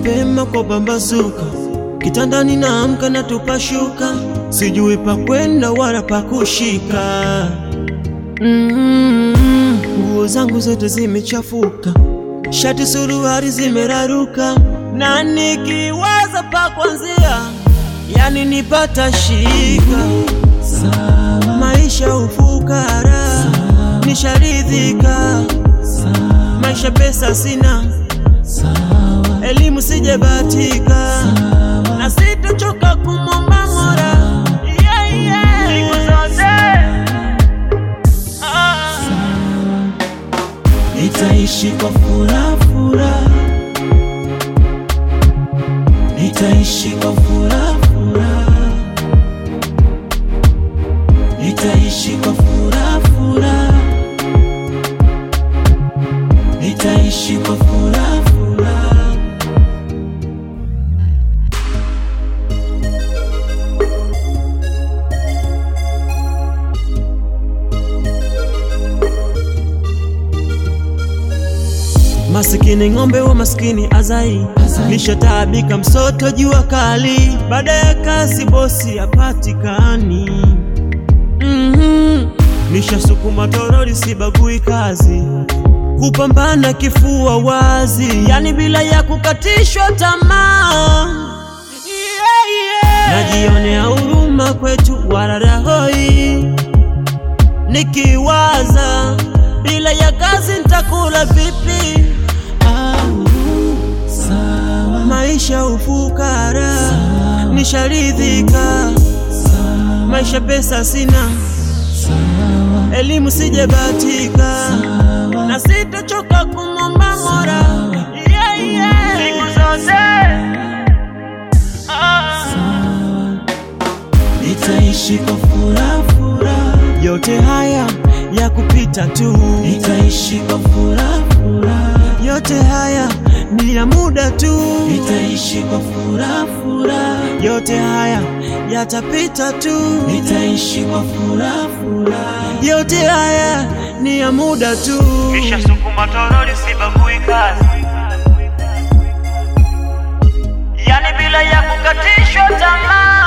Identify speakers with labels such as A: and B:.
A: mapema kwa pambazuka, kitandani naamka na tupashuka, sijui pa kwenda wala pa kushika. Mm, nguo zangu zote zimechafuka, shati suruali zimeraruka, na nikiwaza pa kwanzia, yani nipata shika. Maisha ufukara, nisharidhika, maisha pesa sina, elimu sijabatika, na sitachoka kumwomba Mola yeah, yeah. siku zote ah.
B: Nitaishi kwa furaha furaha, nitaishi kwa furaha furaha, nitaishi kwa furaha furaha, nitaishi kwa furaha furaha.
A: Masikini ng'ombe wa maskini azai, nishataabika msoto jua kali, baada ya kazi bosi hapatikani. Mhm. Nishasukuma toroli sibagui kazi, kupambana kifua wazi, yani bila ya kukatishwa tamaa. Yeah, yeah. Najionea huruma kwetu wararahoi, nikiwaza bila ya kazi nitakula vipi?
B: Au, sawa,
A: Maisha ufukara, nisharidhika,
B: sawa,
A: maisha pesa sina,
B: sawa,
A: elimu sijabatika,
B: sawa.
A: na sitachoka kumwomba Mola yeah, yeah. siku zote ah.
B: Nitaishi kwa furaha furaha,
A: Yote haya ya kupita tu,
B: nitaishi kwa furaha furaha,
A: yote haya ni ya muda tu,
B: nitaishi kwa furaha furaha,
A: yote haya yatapita tu,
B: nitaishi kwa furaha furaha.
A: yote haya ni ya muda tu.
C: Nishasukuma toroli sibagui kazi, yani bila ya kukatishwa tamaa.